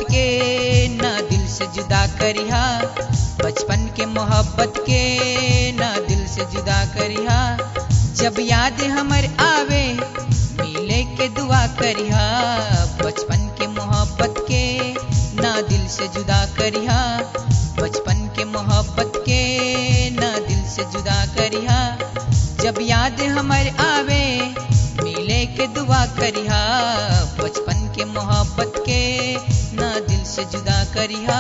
के ना दिल से जुदा करिहा बचपन के मोहब्बत के ना दिल से जुदा करिहा जब याद हमर आवे मिले के दुआ करिहा बचपन के मोहब्बत के ना दिल से जुदा करिहा बचपन के मोहब्बत के ना दिल से जुदा करिहा जब याद हमर आवे मिले के दुआ करिहा बचपन के मोहब्बत के ना दिल से जुदा करिहा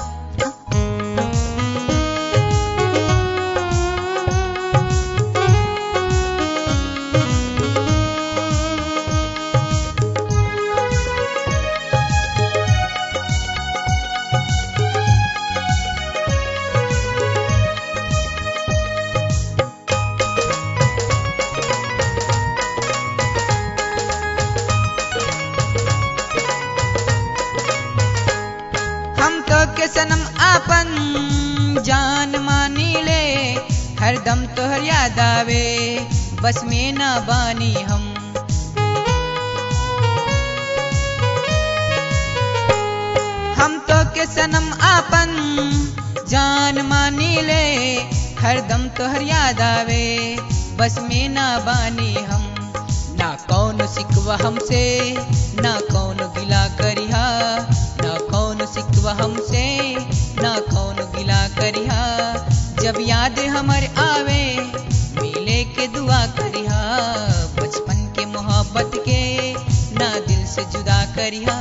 हम तो के सनम आपन जान मानी ले हरदम तोहर याद आवे बस में ना बानी हम हम तो के सनम आपन जान मानी ले हरदम तोहर याद आवे बस में ना बानी हम ना कौन सिकवा हमसे ना कौन गिला करिहा ना कौन सिकवा हमसे ना कौन गिला करिहा जब याद हमर आवे मिले के दुआ करिहा बचपन के मोहब्बत के ना दिल से जुदा करिहा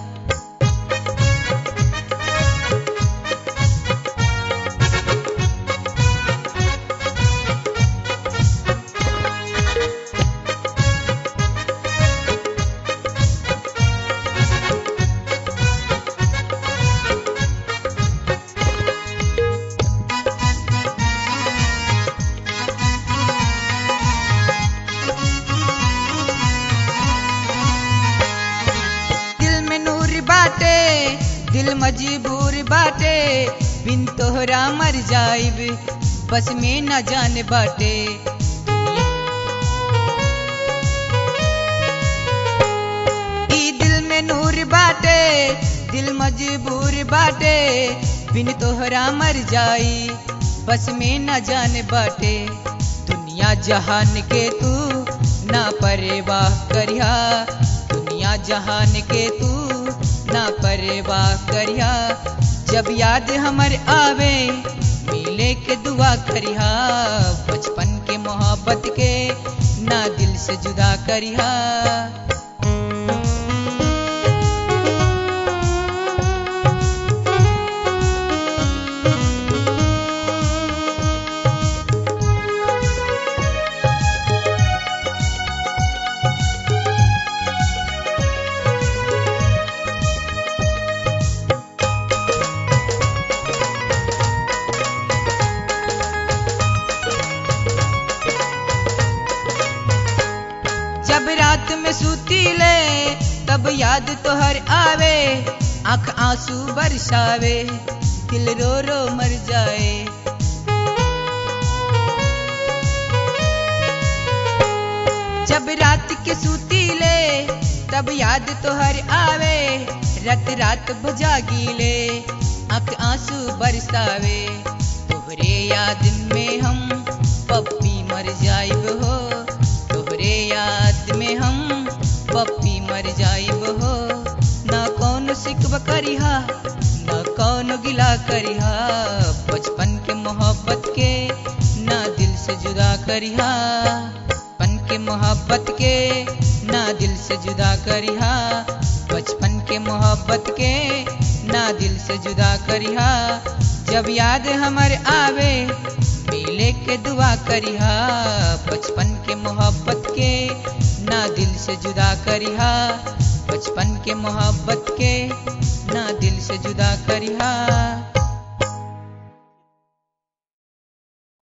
दिल में नूर बाटे दिल मजबूर बाटे बिन तोहरा मर जाइब बस में न जाने बाटे ई दिल में नूर बाटे दिल मजबूर बाटे बिन तोहरा मर जाई बस में न जाने बाटे दुनिया जहान के तू ना परवाह करिहा दुनिया जहान के तू ना परवाह करिहा जब याद हमर आवे मिले के दुआ करिहा बचपन के मोहब्बत के ना दिल से जुदा करिहा जब रात में सूती ले तब याद तोहर आवे आंख आंसू बरसावे दिल रो रो मर जाए जब रात के सूती ले तब याद तोहर आवे रात रात भजागी ले आंख आंसू बरसावे तोहरे याद में हम पप्पी मर जाइब हो तोहरे याद में हम पप्पी मर जाइब हो ना कौन सिकब करिहा ना कौन गिला करिहा बचपन के मोहब्बत के ना दिल से जुदा करिहा बचपन के मोहब्बत के ना दिल से जुदा करिहा बचपन के मोहब्बत के ना दिल से जुदा करिहा जब याद हमर आवे मिले के दुआ करिहा बचपन के मोहब्बत के ना दिल से जुदा करिहा बचपन के मोहब्बत के ना दिल से जुदा करिहा